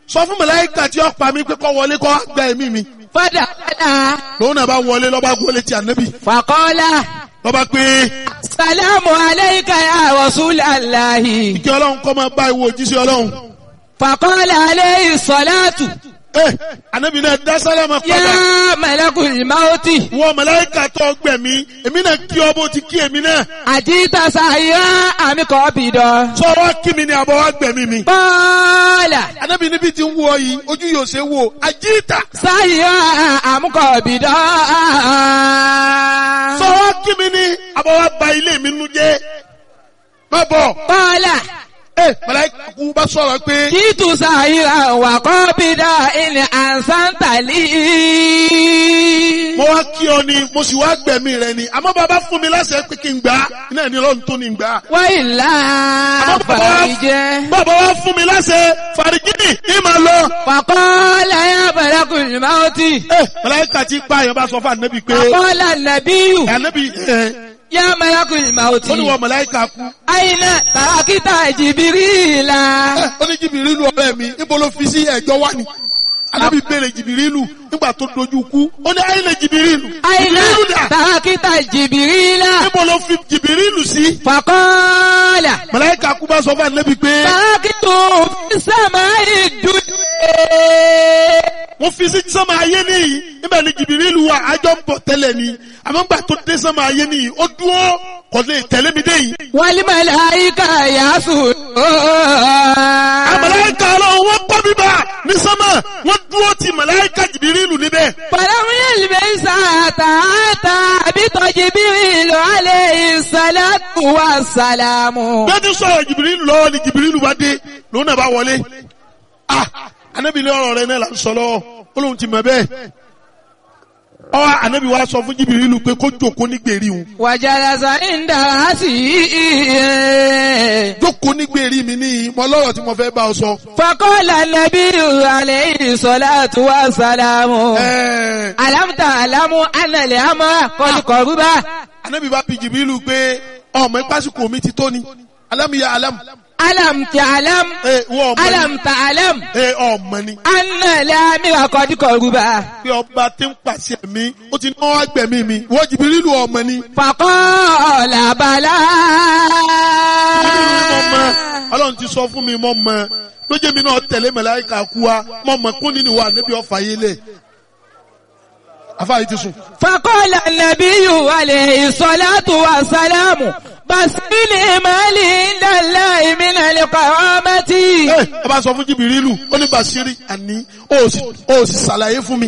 sọ fún màláíkà tí ó pa mí pé kó wọlé kó wá gba ẹ̀mí mi fadakala lòun náà bá wọlé lọ́ba gbólé ti ànábì faqala lọ́ba pé salamu alayka ya rasulallahi kí ọlọ́run kọ́ máa bá ìwọ òjíṣẹ́ ọlọ́run faqala alayhi salatu ẹ ànábì náà dá sálámà ya padà malakul mauti wọ màláíkà tó gbẹ̀mí èmi náà kí ọ bó ti kí èmi náà àjíta sàyà àmì kọ́ bìdọ̀. sọ wá kí mi ni àbọ̀ wá gbẹ̀mí mi. Bọ́ọ̀là ànábì níbi tí ń wọ yìí ojú yóò ṣe wò àjíìtà sàyà àmì kọ́ bìdọ̀. sọ wá kí mi ni àbọ̀ wá ba ilé mi nu jẹ́ má bọ̀ Bọ́ọ̀là ẹ màláíkà kú bá sọ̀rọ̀ pé jítu sàyà wà kọ́ bìdọ̀ ilẹ̀ àǹsántàlì. mo wá kí ọ ni mo sì wá gbẹ̀mí rẹ ni àmọ́ bàbá fún mi láṣẹ pé kí n gbà á iná ní ọlọ́run tó ní gbà á. Wọ́n ìlà Àmọ́ bàbá wá- fàríjẹ́. bàbá wá fún mi láṣẹ fàrígínì ní màá lọ. Fàkọ́lá yà bẹ̀rẹ̀ kùnìmáwótì. ẹ màláíkà ti pa àyàn bá sọ fún ànábì pé Fàkọ́lá nàbíyù ànábì ẹ yà bẹ̀rẹ̀ kùnìmáwótì. ó ní wọ màláíkà kú Àyìnà tàràkítà jìbìrìlà. ẹ ó ní jìbìrìlù ọ̀rẹ́ mi níbo ló fi sí ẹ̀jọ́ wà ní. ànábì béèrè jìbìrìlù nígbà tó dojú kú ó ní àyìnlẹ̀ jìbìrìlù Àyìnà jìbìrìlù dà tàràkítà jìbìrìlà. níbo ló fi jìbìrìlù sí. Fàkọ́lá màláíkà kú bá sọ fún ànábì pé tàràkítù sàmà ìdúdú. wọ́n fi sí sánmà ayé nìyí níbẹ̀ ni jìbìrìlù wa àjọ ń bọ̀ tẹ́lẹ̀ ni àmọ́ gbà tó dé sánmà ayé nìyí ó dúró kò lè tẹ̀lé mi dé yìí. Wàlímàlà àyíká yàásù. àmàláìka ọlọ́run wọ́n kọ́ bíbá ní sánmà wọ́n dúró ti màláìka jìbìrìlù níbẹ̀. Fàlàmù yẹlẹmẹsà tààtà àbítọ̀ jìbìrìlù alẹ́ ìsàlátù wa sàlámù. bẹ́ẹ̀ ti sọ̀rọ̀ jìbìrìlù lọ́wọ́ ni jìbìrìlù bá dé lòun náà bá wọlé. ah anabi ní ọ̀rọ̀ rẹ náà là ń sọ lọ́wọ́ ó lóun ti mọ̀ bẹ́ẹ̀. ọ anabi wa sọ fún jìbìrìlù pé kó jòkó ní gbèrí òun. Wàjàlásà ń dàrá sí i. jókòó ní gbèrí mi ní mọ lọ́rọ̀ tí mo fẹ́ bá ọ sọ. Fakọ́lá nàbí alẹ́ ìsàlátù wa sàlámù. ẹ̀ẹ́ Àlámùtà àlámù ànàlẹ́ àmọ́ kọlùkọ̀rúbá. anabi bá bi jìbìrìlù pé ọmọ ìpásíkò mi ti tó ni alámìyá alámù. Àlámùtà àlámù. ẹ wọ́n ọmọ ni Àlámùtà àlámù. ẹ ọmọ ni. Ànàlẹ́ àmìrà kọlùkọ̀rúbá. pé ọba tí ń pàṣẹ mi ó ti náwó agbẹ̀mí mi wọ́n jìbìrìlù ọmọ ni. Fakọ́lá bàlá. Jìbìrìlù ni mo mọ ọlọ́run ti sọ fún mi mọ́ mọ lójé mi náà tẹ̀lé màláíkà kú wa mọ́ mọ kún nínú wa níbi ọ̀fà yé lẹ̀ afáyé ti sùn. فقال النبي عليه الصلاة والسلام بسيل مالي عند الله من القوامة ẹ ẹ bá sọ fún jìbìrìlù ó ní Bàṣírí àní ó sì ó sì ṣàlàyé fún mi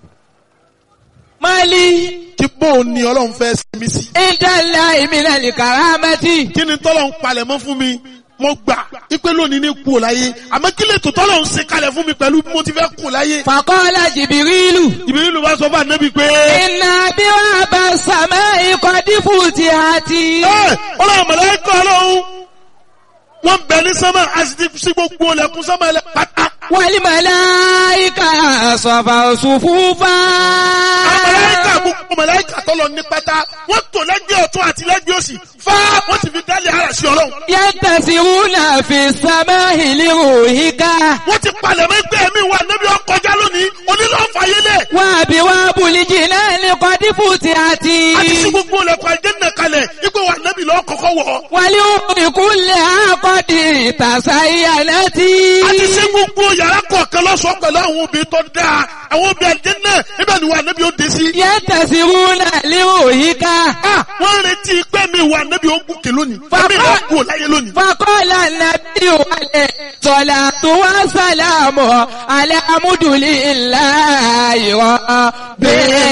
مالي kí bóun ni ọlọ́run fẹ́ ṣe mí sí. عند الله من الكرامة kí ni tọ́lọ̀ ń palẹ̀ mọ́ fún mi mo gbà ipe lónìí ní kú ò láyé àmọ́ kí lè tó tọ́lọ̀ ń ṣe kalẹ̀ fún mi pẹ̀lú bí mo ti fẹ́ kú láyé. فقال جبريل jìbìrìlù bá sọ fún ànábì pé. إن أبواب السماء قد فتحت ẹ ọlọ́run mọ̀lẹ́kọ̀ ọlọ́run wọ́n bẹ ní sánmà a sì ti sí gbogbo ọlẹ́kùn sánmà ẹlẹ́ pátá. والملائكة صفوا صفوفا àwọn mọ̀lẹ́kà gbogbo mọ̀lẹ́kà tọ́lọ ní pátá wọ́n tò lẹ́gbẹ̀ẹ́ ọ̀tún àti lẹ́gbẹ̀ẹ́ òsì fá wọ́n ti fi dálé ara sí ọlọ́run. ينتصرون في السماء لروحك wọ́n ti palẹ̀ mọ́ ẹgbẹ́ mi wà níbi ọkọjá lónìí onílọ́ọ̀fà yẹlẹ̀. وأبواب الجنان قد فتحت a ti sí gbogbo ọlẹ́kùn àjẹ́nà kalẹ̀ ipò wà níbi lọ́ọ́ kọ́kọ́ wọ̀. والأمر كلها قد تزينت a ti sí gbogbo yàrá kọ̀ọ̀kan lọ́sọ̀ọ́ pẹ̀lú àwọn obìnrin tó dáa àwọn obìnrin àjẹ́nà ibẹ̀ ni wà níbi ó dé sí. ينتصرون لروحك Ah, wọ́n retí pé mi wà níbi ogun kè lónìí. Bàbá- Fẹ́mi lọ kú láyé lónìí. فقال النبي عليه الصلاة والسلام على حمد لله رب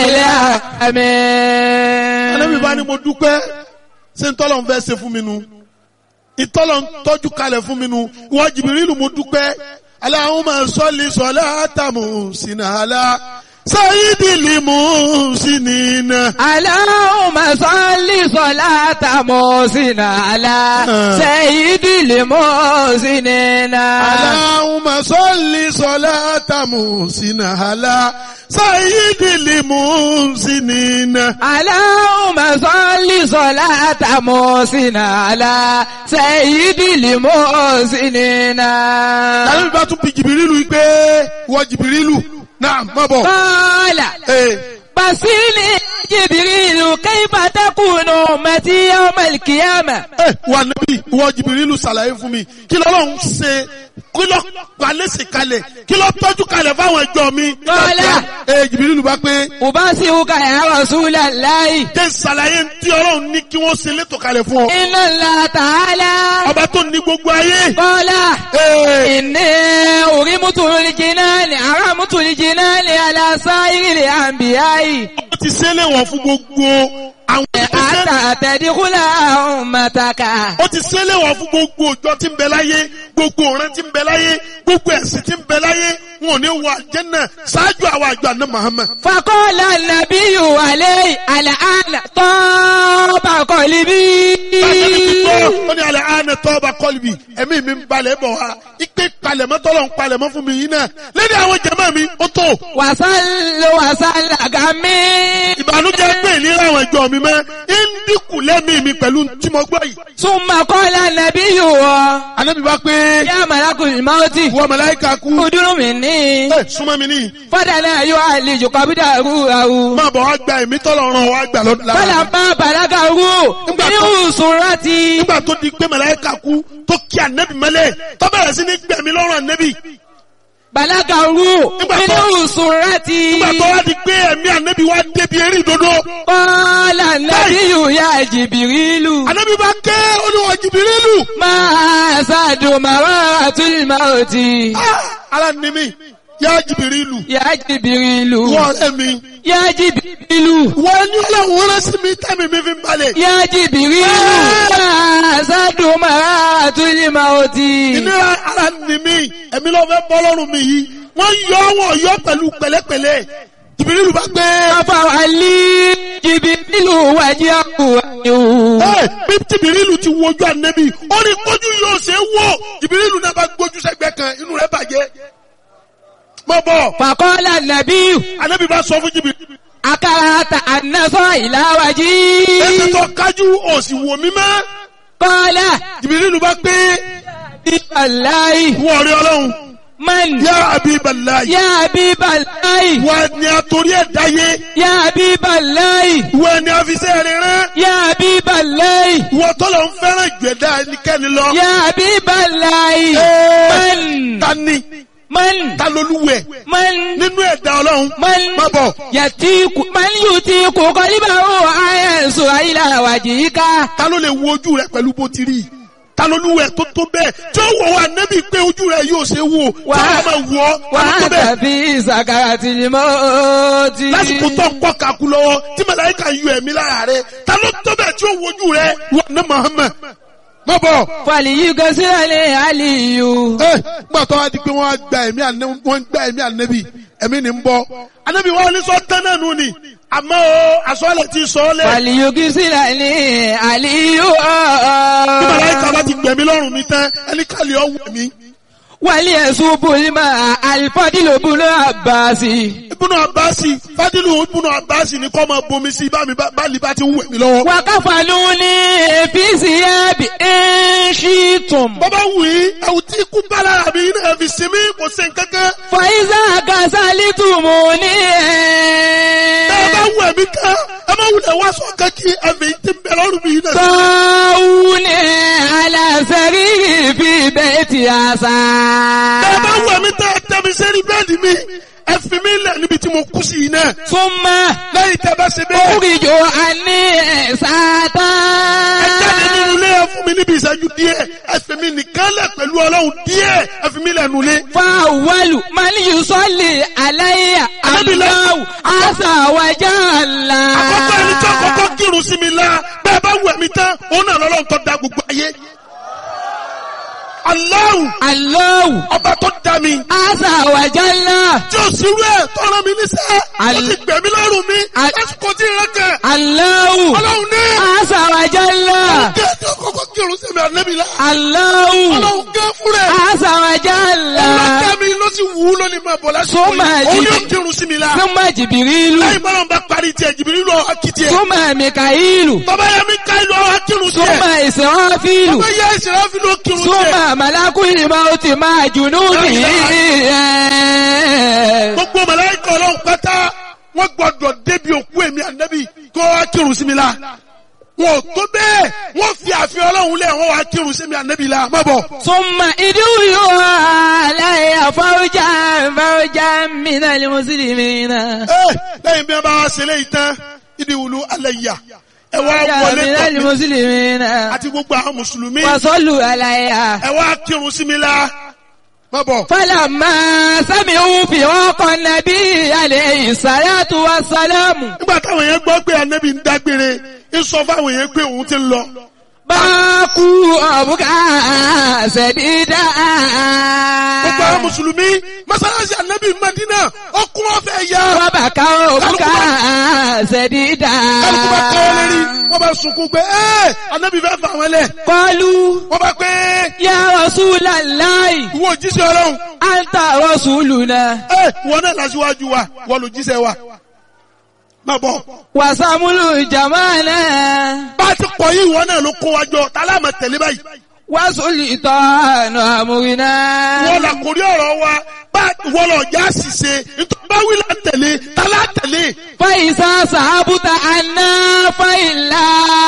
Ànábì bá العالمين ní mo dúpẹ́ ṣé ń tọ́lọ̀ ń fẹ́ ṣe fún mi nu. Ìtọ́lọ̀ ń tọ́jú kalẹ̀ fún mi nu. Ìwọ Jìbìrìlù mo dúpẹ́. Allahumma salli salata muhsinala. Sayyidil muhsinina. اللهم صل صلاة محسن على سيد المحسنين Allahumma salli salata muhsinala. Sayyidil muhsinina. اللهم صل صلاة محسن على سيد المحسنين Ànábì bá tún bi Jìbìrìlù yìí pé. wọ́n jìbìrìlù náà má bọ̀. قال ee بصيني جبريل كيف تكون أمتي يوم القيامة ee wà níbí wọ́n jìbìrìlù ṣàlàyé fún mi kí lọ́lọ́run ṣe kí lọ́ palẹ́sì kalẹ̀ kí lọ́ tọ́jú kalẹ̀ fáwọn ẹjọ́ mi. Kọ́lá. ee jìbìrìlù bá pé أبصرك يا رسول الله jẹ́ ṣàlàyé tí ọlọ́run ní kí wọ́n ṣe létò kalẹ̀ fún ọ. إن الله تعالى ọba tó ní gbogbo ayé. قال ee إني أرمت الجنان أرمت الجنان على سائر الأنبياء ó ti ṣẹlẹ̀ wọ̀n fún gbogbo àwọn ìṣẹ́ حتى تدخل أمتك ó ti ṣẹlẹ̀ wọ̀n fún gbogbo òjò tí ń bẹ láyé gbogbo ọ̀ràn tí ń bẹ láyé gbogbo ẹ̀sìn tí ń bẹ láyé wọn ò ní wọ àjẹ́nà ṣáájú àwọn àjọ àná Muhammad. فقال النبي عليه الآن طاب قلبي Báyọ̀ ti gbọ́, ó ní alẹ́ àánẹ tọ́ba kọ́lùbì, ẹ̀mí mi ń balẹ̀ bọ̀ wá. Ipe palẹ̀mọ́ tọ́lọ̀ ń palẹ̀mọ́ fún mi yìí náà. Lẹ́ni àwọn jẹ̀mọ́ mi, ó tó. وصل وصل غمي Ìbànújẹ́ pé ìlera àwọn ìjọ mi mọ́. Ń dínkù lẹ́mí mi pẹ̀lú tí mo gbọ́ yìí. ثم قال النبي Ànábì bá pé يا ملك الموت wọ́n màláíkà kú. ادر مني Ẹ súnmọ́ mi níyì. فدنا يعالج قبضه Máa bọ̀ wá gba ẹ̀mí tọ́lọ̀ ràn wá gbà lọ́dún lára. فلما بلغه من سرتي Nígbà tó di pé màláíkà kú tó kí ànẹ́bì mọ́lẹ̀ tó bẹ̀rẹ̀ sí ní gbẹ̀mí lọ́rùn ànẹ́bì. بلغه Nígbà من tó- سرتي Nígbà tó wá di pé ẹ̀mí ànẹ́bì wá débi eré ìdodo. قال النبي يا جبريل Ànábì bá ké olúwa jìbìrìlù. ما أسعد مرارة الموت Ara ni mi, yá jìbìrìlù. يا جبريل Wọ́n ọ̀rẹ́ mi. يا جبريل Wọ́n ní ọlọ́run rán sí mi tẹ́mi mi fi ń balẹ̀. يا جبريل ما أسعد مرارة الموت Ìnira ara ni mi, ẹ̀mí ló fẹ́ bọ́ lọ́rùn mi yìí. Wọ́n yọ wọ́n yọ pẹ̀lú pẹ̀lẹ́pẹ̀lẹ́. Jìbìrìlù bá gbé. فوالي جبريل وجهه Ẹ bí jìbìrìlù ti wojú ànẹ́bì, ó ní kójú yóò ṣe é wò. Jìbìrìlù náà bá gbójú sẹ́gbẹ́ kan, inú rẹ̀ bàjẹ́. Mọ̀ bọ̀, فقال النبي ànẹ́bì bá sọ fún jìbìrìlù. أكرهت أن نصر إلى Ẹsẹ̀ وجهي tó kájú òsì wò mí mọ́. قال Jìbìrìlù bá gbé. الله Wọ́n rí ọlọ́run. من Yá Abiballahi. يا حبيب الله Wọ́n ni àtòrí ẹ̀ dáyé. يا حبيب الله Wọ́n ni àfisẹ́ rẹ̀ rán. يا حبيب الله Wọ́n tọ́lọ̀ ń fẹ́ràn ìgbẹ̀dá ẹnikẹ́ni lọ. يا حبيب الله Ẹ́ẹ̀, من Ta ni? من Ta lolúwẹ̀? من Nínú ẹ̀dá ọlọ́run. من Má bọ̀. يتيك من يتيك قلبه أينسو إلى وجهك Ta ló lè wo ojú rẹ̀ pẹ̀lú bó ti rí? Ta lolúwẹ̀ tó tó bẹ́ẹ̀? Tí ó wọ̀ wá nẹ́bí pé ojú rẹ̀ yóò ṣe wò. Tí Wà- wọ́n máa wọ̀ ọ́. Ta ló tó وأنت bẹ́ẹ̀? في سكرة الموت Lásìkò tó ń kọ́ kakú lọ́wọ́ tí màláíkà yọ ẹ̀mí lára rẹ̀. Ta ló tó bẹ́ẹ̀ tí ó wo ojú rẹ̀? Wọ́n ní Muhammad. Má bọ̀. فليكسر علي Ẹ gbà tó wá di pé wọ́n á gba ẹ̀mí ànẹ́ wọ́n ń gba ẹ̀mí ànẹ́bí ẹ̀mí ni ń bọ́. Ànẹ́bí wọn ní sọ tán náà nù ni. Àmọ́ o àsọ̀lẹ̀ ti sọ ọ́ lẹ̀. فليكسر علي Bí màláíkà bá ti gbẹ̀mí lọ́rùn mi tán, ẹni kàlẹ́ ọ̀ wẹ̀ mí. وليصب الماء الفضل بن عباس Ibùnú Àbáàsì, Fádìlù Ibùnú Àbáàsì ni kọ́ máa bomi sí bá mi bá lè bá ti ń wẹ̀ mí lọ́wọ́. وكفنوني في ثياب إن شئتم Bọ́bá wù í, ẹ̀wù tí ikú bá lára mi náà fi sinmi kò sí nǹkankan. فإذا كسلتموني Bẹ́ẹ̀ bá wù ẹ̀mí kan, ẹ má wulẹ̀ wá sọ kankí ẹ̀mí tí ń bẹ lọ́rùn mi náà. طاوني على سريري في بيت عسى Bẹ́ẹ̀ bá wù ẹ̀mí tẹ́ ẹ tẹ́ mi sẹ́rí bẹ́ẹ̀dì mi, ẹ fi mí lẹ̀ níbi tí mo kú sí yìí náà. ثم Lẹ́yìn tẹ́ bá ṣe bẹ́ẹ̀. أخرج عني ساتا Ẹ jáde nínú ilé ẹ fún mi níbi ìṣẹ́jú díẹ̀, ẹ fi mi nìkan lẹ̀ pẹ̀lú ọlọ́run díẹ̀, ẹ fi mi lẹ̀ nulẹ̀. فأول من يصلي علي الله عز وجل Àkọ́kọ́ ẹni tí àkọ́kọ́ kírun sí mi la, bẹ́ẹ̀ bá wù ẹ̀mí tán, òun náà lọ́lọ́run tó da gbogbo ayé. Allahu الله ọba tó dá mi. عز وجل Tí o sì rú ẹ̀ tọ́ra mi níṣẹ́, ó Al- ti gbẹ̀mí lọ́rùn mi, Al- lásìkò tí ìrẹ́ kẹ̀. الله Ọlọ́run ní. عز وجل Kí ẹni àkọ́kọ́ kírun sí mi ànẹ́bí la. الله Ọlọ́run gẹ́ fún rẹ̀. عز وجل Ọlọ́dá mi ló sì wù ú lónìí máa bọ̀ lásìkò Súnmọ́ yìí. Òun ẹ̀jì- yóò kírun sí mi la. ثم جبريل Lẹ́yìn bọ́lá ń bá parí tiẹ̀ jìbìrì lọ akitiẹ̀. ثم ميكائيل Bàbá yẹn mi ká ìlú ọ̀hún akírun ثم tiẹ̀. إسرافيل Bàbá yẹn ìṣẹ̀lẹ̀ fi ló kírun tiẹ̀. ثم ملك الموت مع جنوده kírun sí mi la wọn ò tó bẹ́ẹ̀ wọ́n fi àfihàn ọlọ́run lẹ̀ wọ́n wá kírun sí mi ànábì la má bọ̀. ثم ادعوا علي فوجا فوجا من المسلمين Ẹ, lẹ́yìn bí wọ́n bá wá ṣe léyìí tán ìdí wùlú alẹ́ yà ẹ wá فوجا wọlé من tọ̀ mí المسلمين àti gbogbo àwọn mùsùlùmí وصلوا علي ẹ wá kírun sí mi la má bọ̀. فلما سمعوا فراق النبي عليه الصلاة والسلام nígbà táwọn yẹn gbọ́ pé ànábì ń dágbére ń sọ fáwọn yẹn pé òun ti ń lọ. باكوا أبكى سديدا gbogbo àwọn mùsùlùmí mọ́sálásí ànábì Madina ọkùn ọ̀fẹ́ ya. وبكوا أبكى سديدا kálukú bá kọ́ lérí wọ́n bá sunkún pé ẹ́ ànábì fẹ́ fà wọ́n lẹ̀. قالوا wọ́n bá pé يا رسول الله ìwọ òjíṣẹ́ ọlọ́run أنت رسولنا ẹ́ ìwọ náà lásìwájú wa wọ́n lò jíṣẹ́ wa. má bọ̀ وسمل جمالنا bá a ti pọ̀ yìí ìwọ náà ló kó wa jọ tálá máa tẹ̀lé báyìí. وسلطان أمرنا wọ́n là kórí ọ̀rọ̀ wa bá wọ́n lọ já ṣìṣe nítorí bá wí là ń tẹ̀lé tálá tẹ̀lé. فإذا صحبت عنا فإلا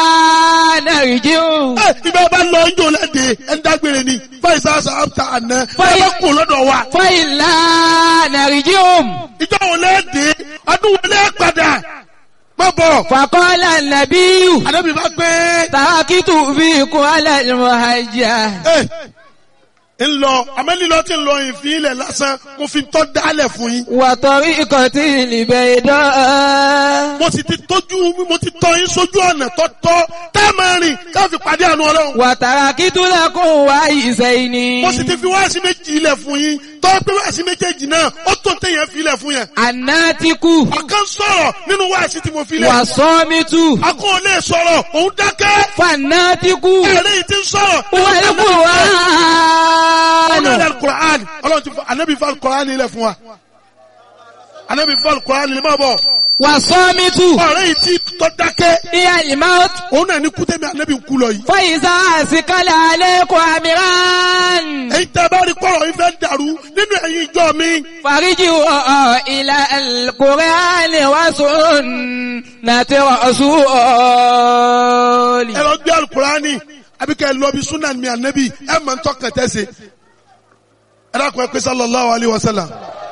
نرجع ẹ ibẹ̀ bá lọ ń jò lẹ́dẹ̀ ẹ̀ ń dágbére ni fáìsà sàbàtà àná ẹ Fáì- bá kó lọ́dọ̀ wa. فإلا نرجع ìjọ wo lẹ́dẹ̀ ọdún wo lẹ́ padà má bọ̀. فقال النبي ànábì bá pé تركت فيكم على المهجة ẹ ń lọ àmẹ́lílọ́ tí ń lọ ìfín ilẹ̀ lásán mo fi tọ́ dálẹ̀ fún yín. وطريقة البيضاء mo sì ti tójú mo ti tọ́ yín sójú ọ̀nà tọ́tọ́ tá a máa rìn ká fi pàdé àánú ọlọ́run. وتركت لكم وعيسين mo sì ti fi wáàsí méjì ilẹ̀ fún yín tọ́ pé wáàsí méjèèjì náà ó tó téèyàn fi ilẹ̀ fún yẹn. الناتك ọ̀kan sọ̀rọ̀ nínú wáàsí tí mo fi lẹ̀. والصامت akọ́ ò lè sọ̀rọ̀ òun dákẹ́. فالناتك ẹ̀rẹ́ yìí ti ń sọ̀rọ̀. ọlọ́run والقرآن alukur'an ọlọ́run ti fọ anabi fọ alukur'an ilẹ̀ fún wa. anabi fọ alukur'an ilẹ̀ máa bọ̀. والصامت ọ̀rẹ́ yìí ti tọ́ dákẹ́. هي الموت òun náà ní kútẹ́mi anabi ń kú lọ yìí. فإذا أسكل عليكم أمران èyí tẹ́ bá rí kọ́rọ̀ yìí fẹ́ dàrú nínú ẹ̀yin ìjọ mi. فارجعوا إلى القرآن وسنة رسول ẹ lọ gbé alukur'ani àbí kẹ́ ẹ lọ bí sunan mi anabi ẹ máa ń tọ́kàn tẹ́sẹ̀. ẹ dákun ẹ pé sallallahu alayhi wa sallam.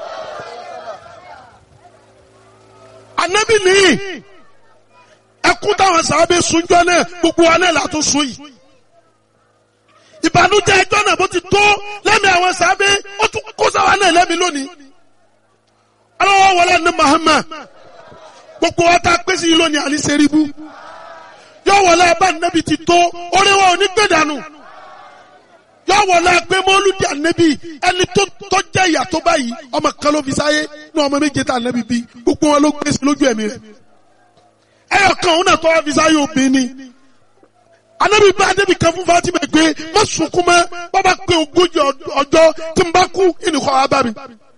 anabi nìyí ẹkún táwọn sàábé sunjọ náà gbogbo wa náà látún sun yìí ìbànújẹ́ ẹjọ́ náà bó ti tó lẹ́mìí àwọn sàábé ó tún kó sáwa náà lẹ́mìí lónìí aláwọ̀ wọlé ní Muhammad gbogbo wa tá a pèsè yìí lónìí àní sẹ́ríbù yọ wọlé abá nẹ́bi ti tó orí wa ò ní gbé dànù yọ wọlé agbé mọ́lúdì ànẹ́bi ẹni tó tó jẹ́ ìyà tó báyìí ọmọ kan ló fi sáyé ní ọmọ méje tá ànẹ́bi bí gbogbo wọn ló gbé sí lójú ẹ̀mí rẹ̀ ẹyọ kan òun náà tó wá fi sáyé obìnrin ni anabi bá anabi kan fún Fatima pé má sunkún mọ́ bàbá pé ogójì ọjọ́ tí n bá kú ìnìkọ́ wa bá mi.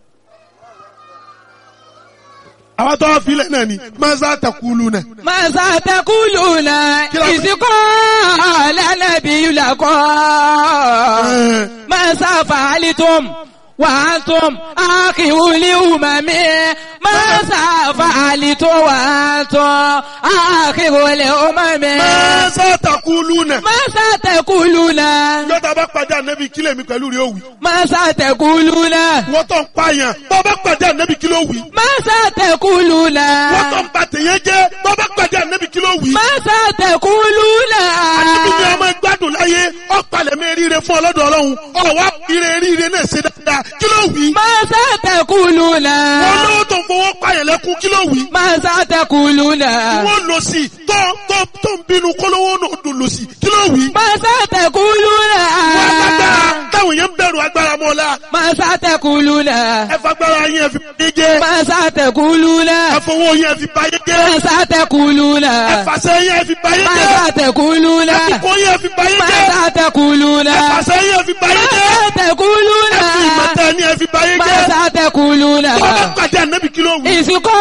àwọn tó wá filẹ̀ náà ni masa takulu náà. ماذا تقولون إذ قال النبي لكم ماذا فعلتم وأنتم آخر الأمم ماذا فعلتم وأنتم آخر الأمم masa takulu náà. ماذا تقولون yọta bá pàdé anabi kílẹ̀ mi pẹ̀lú rẹ̀ òwì. ماذا تقولون wọ́n tó ń pààyàn bọ́ bá pàdé anabi kílẹ̀ òwì. ماذا تقولون wọ́n tó ń ba tèèyàn jẹ́ bọ́ bá pàdé anabi kílẹ̀ òwì. ماذا تقولون anabi ni ọmọ gbádùn láyé ọ̀pàlẹ̀ mi ríire fún ọlọ́dọ̀ ọlọ́run ọ̀wá ire ríire náà ṣe dáadáa kílẹ̀ òwì. ماذا تقولون wọ́n lówó tó ń fowó pààyàn lẹ́kún kílẹ̀ òwì. ماذا تقولون wọ́n lọ sí tó tó tó ń bínú kólówó náà dùn lọ sí kílẹ̀ òwì. ماذا تقولون wọ́n agbára táwọn yẹn ń bẹ̀rù agbára mọ́lá ماذا تقولون ẹ fagbára yẹn fi báyé jẹ́ ماذا تقولون ẹ fowó yẹn fi báyé jẹ́ ماذا تقولون ẹ fàṣẹ yẹn fi báyé jẹ́ ماذا تقولون ẹ fipò yẹn fi báyé jẹ́ ماذا تقولون ẹ fàṣẹ yẹn fi báyé jẹ́ ماذا تقولون ẹ fi ìmọ̀tẹ́ ni ẹ fi báyé jẹ́ ماذا تقولون tó bá pàdé ànábì kí ló wù. ìsìnkọ́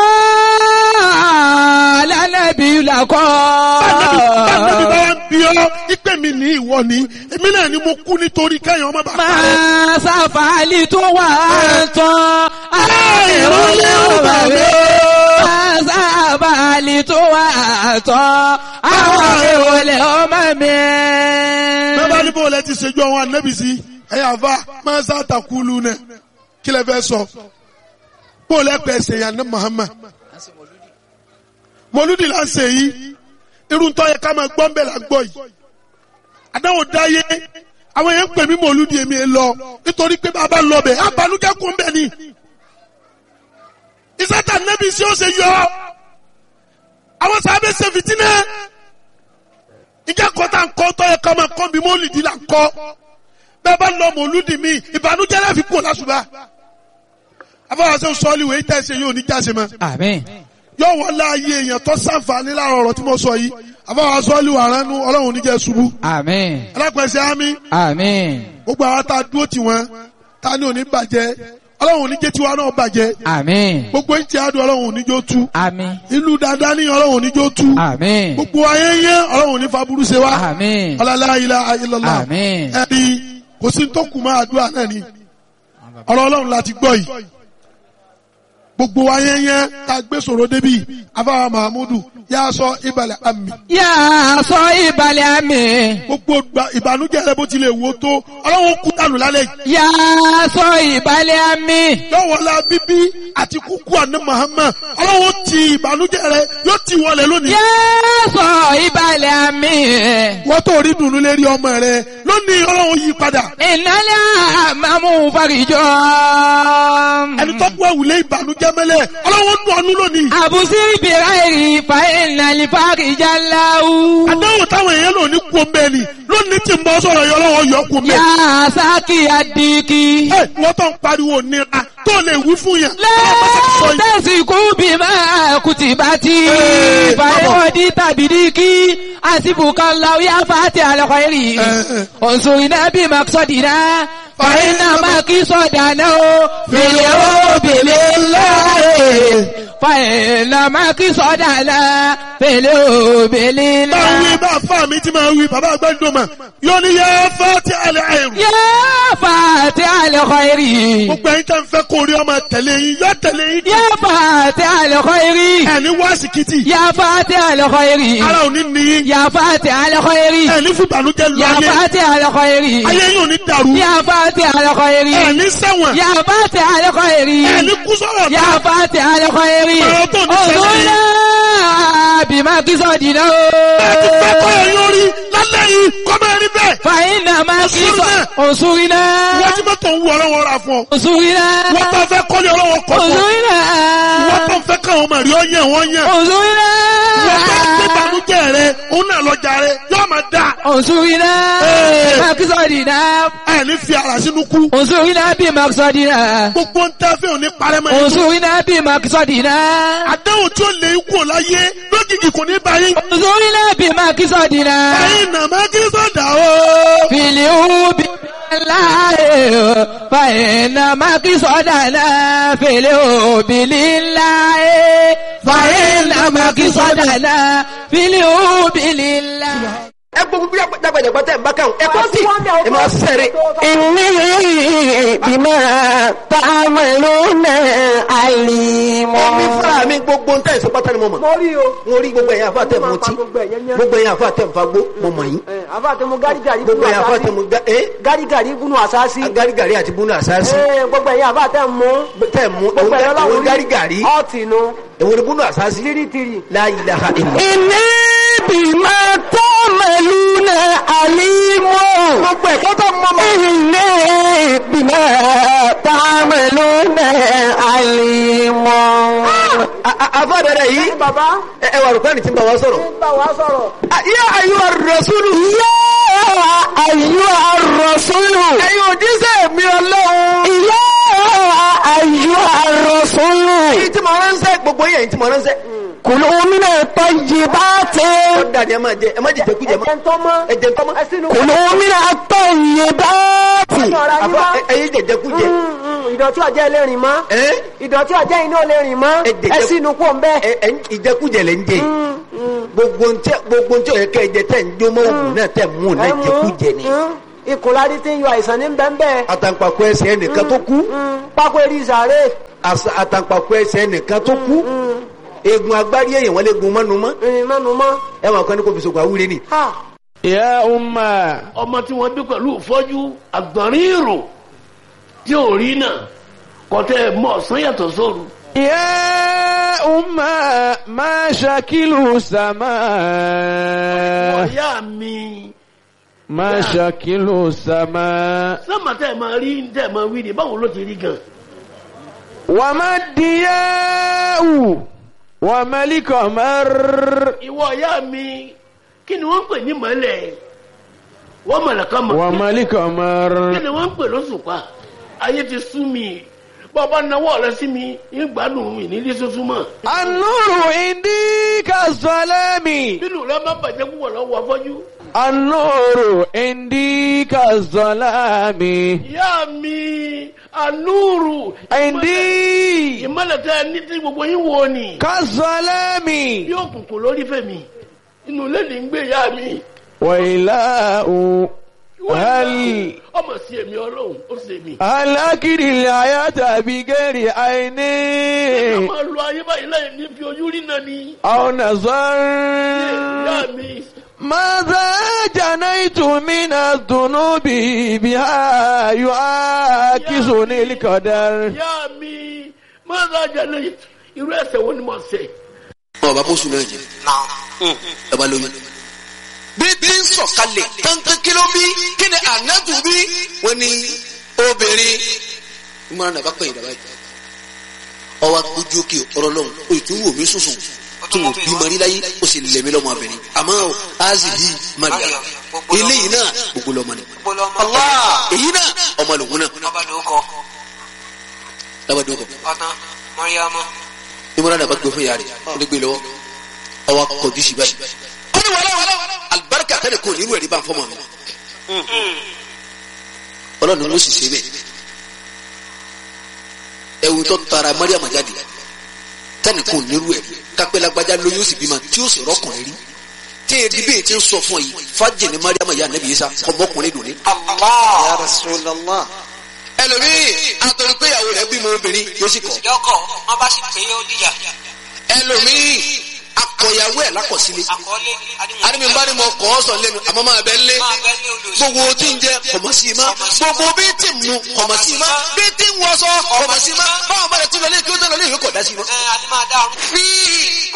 lánàbí làkọ́. Báńdẹ́bí báńdẹ́bí bá wá ń bí ọ́ ìpè mi ní ìwọ ni èmi náà ni mo kú nítorí kẹ́yìn ọmọ bàbá rẹ̀. máa ṣàfàlì tó wà tán. ìrọ̀lẹ́ ò bàbá. máa ṣàfàlì tó wà tọ́ àwọn ìwòlẹ̀ ọmọ mi. bẹ́ẹ̀ bá ní bó lẹ ti ṣèjú àwọn ànábì sí ẹ̀yà àfa máa ń sàtàkùlù náà kí lẹ fẹ́ sọ bó lẹ pẹ̀ ṣèyàn ní Muhammad mọlúdì là ń ṣe yìí irun tó yẹ ká máa gbọ́ ń bẹ̀ là ń gbọ́ yìí àdáwò dáyé àwọn èèyàn ń pè mí mọlúdì èmi ẹ lọ nítorí pé bàbá lọ bẹ̀ abanújẹ́ kún bẹ̀ ni ìsátà nẹ́bí sí ó ṣe yọ àwọn sábẹ́ ṣe fìtínà ìjà kọ́tà ń kọ́ tó yẹ ká máa kọ́ bí mọ́lìdì là ń kọ́ bẹ́ẹ̀ bá lọ mọlúdì mi ìbànújẹ́ láfi kú lásùbà afọwọ́sẹ́ sọ́ọ́lì wẹ̀ ìtẹ̀sẹ̀ yóò ní jáse mọ́ Àmín. yóò wọ́n láàyè èèyàn tó sàǹfààní láàrọ̀ ọ̀rọ̀ tí mo sọ yìí àbáwá sọ́ọ́lì wà ránú ọlọ́run níjẹ́ ṣubú Àmín. alápẹ̀sẹ̀ ámì Àmín. gbogbo àwọn tá a dúró tì wọ́n tá a ní òní bàjẹ́ ọlọ́run níjẹ́ tiwa náà bàjẹ́ Àmín. gbogbo ìtì àdùn ọlọ́run níjó tú Àmín. ìlú dáadáa ní ọlọ́run níjó tú Àmín. gbogbo ayé yẹn ọlọ́run ní faburú ṣe wá Àmín. ọlọ́lá ilá ayélujára Àmín. ẹ̀rí kò sí tó kù máa àdúrà náà ni ọ̀rọ̀ ọlọ́run láti gbọ́ yìí gbogbo ayé yẹn tá a gbé sọ̀rọ̀ débi afáwa mahamudu yà á sọ ìbàlẹ̀ àmì Yà á sọ ìbàlẹ̀ àmì. gbogbo gba- ìbànújẹ́ rẹ bó tilẹ̀ wò tó ọlọ́run kú dànù lálẹ́ yìí Yà á sọ ìbàlẹ̀ àmì. yọ̀wọ̀lá bíbí àti kúkú àná Muhammad ọlọ́run ti ìbànújẹ́ rẹ yóò ti wọlé lónìí Yà á sọ ìbàlẹ̀ àmì. wọ́n tó rí dùnú lérí ọmọ rẹ lónìí ọlọ́run yí padà Ìnálẹ̀ àmàmú farijọ́. ẹni tó gbọ́ ìwúlé ìbànújẹ́ mẹ́lẹ̀ ọlọ́run nù ọ́nú lónìí Àbùsí ìbìrà èrì fa ìnàlẹ̀ farijá láwù. àdáwò táwọn èèyàn lò ní kú omi ẹni lónìí tí ń bọ́ sọ̀rọ̀ yọ ọlọ́run yọ kú omi Yà ẹni. á sákì àdìkì. ẹ wọ́n tó ń pariwo nira tó lè wí fún yẹn. ọlọ́run bá ti sọ yìí. Lẹ́tẹ̀sìkú bí máa kùtì bá ti Ee, fàyẹ̀wọ̀dí tàbí díkì àsìbùkà láwùyá fàtí àlọ́kọ̀ èrì. Ee. Òǹsùnrìnà bí máa sọ̀dì náà. Fàyínà máa kí sọ̀dà náà o. Fèlè ó bèlè láàyè. Fàyínà máa kí sọ̀dà náà. Fèlè ó bèlè bá ń wí láàyè. bá fà mí tí máa wí bàbá àgbàdo mà yóò ní yẹ fẹ́ tí a lè àìrù. Yá fàtí àlọ́kọ̀ èrì. gbogbo ẹ̀yin tẹ́ ń fẹ́ kó rí ọmọ tẹ̀lé yín yọ tẹ̀lé yín. Yá fàtí àlọ́kọ̀ èrì. ẹni wá síkìtì Yá fàtí àlọ́kọ̀ èrì. ara ò ní níyín يا فاتح الخير ẹni fún ìbànújẹ́ lọ يا ayé فاتح الخير ayé yín ò ní dàrú يا فاتح الخير ẹni sẹ́wọ̀n يا فاتح الخير ẹni kú sọ̀rọ̀ يا náà فاتح الخير Ọ̀rọ̀ tó ní sẹ́yìn. انظرنا بما قصدنا ẹni fẹ́ kọ́ ẹ̀ yóò rí lálẹ́ yìí kọ́ bẹ́ẹ̀ rí bẹ́ẹ̀. فإنما انصرنا. انصرنا wọ́n ti mọ́tò ń wọ ọlọ́wọ́ ra fún ọ. انصرنا wọ́n tó fẹ́ kọ́lé ọlọ́wọ́ kọ́ fún ọ. انصرنا wọ́n tó fẹ́ káwọn ọmọ rí ọ yẹn wọ́n yẹn. انصرنا wọ́n tó gbé ìbànújẹ́ rẹ òun náà lọ́jà rẹ yóò máa dà. انصرنا Ee. بما قصدنا ẹni fi ara sínú kú. انصرنا بما قصدنا gbogbo ń tẹ́ fẹ́ òní parẹ́ mọ́ ẹni. انصرنا بما قصدنا àdéhùn tí ó lè kú ò láyé lójijì kò ní báyìí. انظرنا بما قصدنا ẹ̀yin nà má kí sọ̀dà o. في اليوم الله فإنما قصدنا في اليوم لله فإنما قصدنا في اليوم لله ẹ gbogbo bí dàgbàdàgbà tẹ̀ ń bá kàn ẹ kọ́ sí ẹ máa sẹ̀rẹ̀. إني بما تعملون عليم Èmi fúnra mi gbogbo ntẹ̀ ìsopá tani mo mọ̀. mo rí o. Mo rí gbogbo ẹ̀yin àfa tẹ̀ mú tí. gbogbo ẹ̀yẹn yẹn. Gbogbo ẹ̀yin àfa tẹ̀ ń fagbó mo mọ̀ yín. ẹ àfa àti mu gárigàrí Gbogbo ẹ̀yin àfa tẹ̀ mú ga ẹ́ gárigàrí gúnú àsáàsì. agarigari àti búnú àsáàsì. ẹ gbogbo ẹ̀yin àfa tẹ̀ mú. Tẹ̀ mú gbogbo ẹ̀yin òun ọlọ́run garigari. ọ̀tì nu. Èwo ni búnú àsáàsì? tìrìtìrì. La ilaha illa. إني بما تعملون عليم Gbogbo ẹ̀kọ́ tó mọ̀ mọ̀. إني بما تعملون عليم Àfa bẹ̀rẹ̀ yìí. ní bàbá Ẹ ẹ wà rúkọ́ ẹni tí ń bá wa sọ̀rọ̀. ń bá wa sọ̀rọ̀. Yá ayú arọ̀súlù. يا أيها الرسول Ẹ̀yin òjíṣẹ́ mi ọlọ́run. يا أيها الرسول Èyí tí mo ránṣẹ́ gbogbo yẹn tí mo ránṣẹ́. كلوا من الطيبات Ó dà ní ẹ máa jẹ ẹ má jẹ jẹkújẹ mọ́. ẹ̀jẹ̀ ń tọ́ mọ́. Ẹ jẹ tọ́mọ́. ẹ sínú. كلوا من الطيبات ọ̀rọ̀ ayé Àfa mọ́. ẹ- ẹyin jẹ jẹkújẹ. Mm, mm, ìdọ̀tí ọ̀jẹ̀ lè rìn mọ́. Ẹ́ ìdọ̀tí ọ̀jẹ̀ iná lè rìn mọ́. Ẹ jẹ̀jẹ̀- ẹ sínú kó ń bẹ́ẹ̀. ẹ ẹ ìjẹkújẹ lẹ ń jẹ yìí. gbogbo ntẹ gbogbo ntẹ ọyẹ kẹjẹ tẹ ń jó mọ òògùn náà tẹ mú un náà jẹkújẹ ni. ìkùnlárí tí ń yọ àìsàn ní bẹ́ẹ̀ àtàǹpàkò ẹsẹ̀ ẹnìkan tó kú pákó eré ìsàrè àṣà- àtàǹpàkò ẹsẹ̀ ẹnìkan tó kú eegun agbárí èèyàn wọn lè gun mọ́nu mọ́ ìrìn mẹ́nu mọ́. ẹ máa kọ́ ní kò fi sògùn àwúre ni. ha يا أمة ọmọ tí wọ́n bí pẹ̀lú ìfọ́jú àgbọ̀nrín ìrò tí ò rí náà kọ́tẹ́ mọ́ ọ̀sán yàtọ̀ sóru. يا أمة ما شكل السماء ọ̀yá mi ما شكل السماء sọ́mà tẹ́ ẹ̀ máa rí tẹ́ ẹ̀ máa wí ni báwo ló ti rí gan. وما الضياء وما القمر ìwọ ọ̀yá mi kí ni wọ́n ń pè ní mọ́lẹ̀ wọ́n mọ̀lẹ̀ kan mọ̀ وما kí القمر ni wọ́n ń pè lóṣùpá ayé ti sú mi bọ́ọ̀bá náwó rẹ sí mi ń gbádùn mi nílé sọ́sún mọ́. النور عندي كالظلام bínú rẹ má bàjẹ́ púpọ̀ lọ́wọ́ afọ́jú. النور عندي كالظلام ìyá mi ànúrù عندي ìmọ̀lẹ̀ tẹ́ ẹ ní tí gbogbo yín wo ni كالظلام yóò kùnkùn lórí fẹ̀mí inú ilé ní ń gbé ìyá mi. وإله هل ọmọ sí èmi ọlọ́run ó sì èmi. هل أكل الحياة بغير عين ká máa lo ayé báyìí láì ní fi ojú rí náà ni. أو ìyá نظر mi ماذا جنيت من الذنوب بها يعاكسني القدر ìyá mi máa ń rajà lẹ́yìn irú ẹsẹ̀ wo ni mo ṣe. ọba bóṣù náà jẹ ọba lóyún. bí bí ń sọ̀kalẹ̀ kankan kí ló bí kí ni ànábù bí wọ́n ní obìnrin ìmọ̀ràn nàbà pẹ̀yìn dàbà yìí. ọwọ́ ojú òkè ọ̀rọ̀ lọ́hùn o tún wò mí sùsùn tó wò bí mari láyé o sì lẹ̀mí lọ́mọ abẹ́rẹ́ àmọ́ o azi bí maria eléyìí náà gbogbo lọ́mọ ni. Allah èyí náà ọmọ lòun náà lábàdàn kọ ìmọ̀ràn nàbà gbé fún yàrá ó lè gbé lọ́wọ́ ọwọ́ kọjú sí báyìí. ó ní wàhálà wàhálà alibarika tẹ́lẹ̀ kò nínú ẹ̀rí bá ń fọ́mọ mi. ọlọ́run ló sì ṣe bẹ́ẹ̀. ẹ̀wù tó tara mariam jáde tẹ́lẹ̀ kò nínú ẹ̀rí kápẹ́ lágbájá lóyún ó sì bímọ tí ó sì rọ́kùnrin rí. tí èdè bíi ti ń sọ fún ọ yìí fájì ní mariam yà nẹ́bí yìí sá ọmọkùnrin dùn ní. ya rasulallah. ẹlòmíì àtọ̀rọ̀ pé ìyàwó rẹ̀ bímọ obìnrin yóò sì kọ̀. lọ́kọ̀ wọ́n bá sì pé ó dìjà ẹlòmíì akọ̀yàwó ẹ̀ lákọ̀sílẹ̀. àkọọ́lé àdìmí bá ní mo kọ́ ọ sọ lẹ́nu àmọ́ máa bẹ lé máa bẹ́ ní olùsọ gbogbo tí ń jẹ kọ̀mọ̀ sí i má gbogbo bí tí ń mu kọ̀mọ̀ sí i má bí tí ń wọṣọ kọ̀mọ̀ sí i má báwọn bá rẹ̀ tún lọ lé kí ó tẹ̀lé lé ìwé kọ̀ dá sí i má. ẹ adé máa dá ọrùn. fi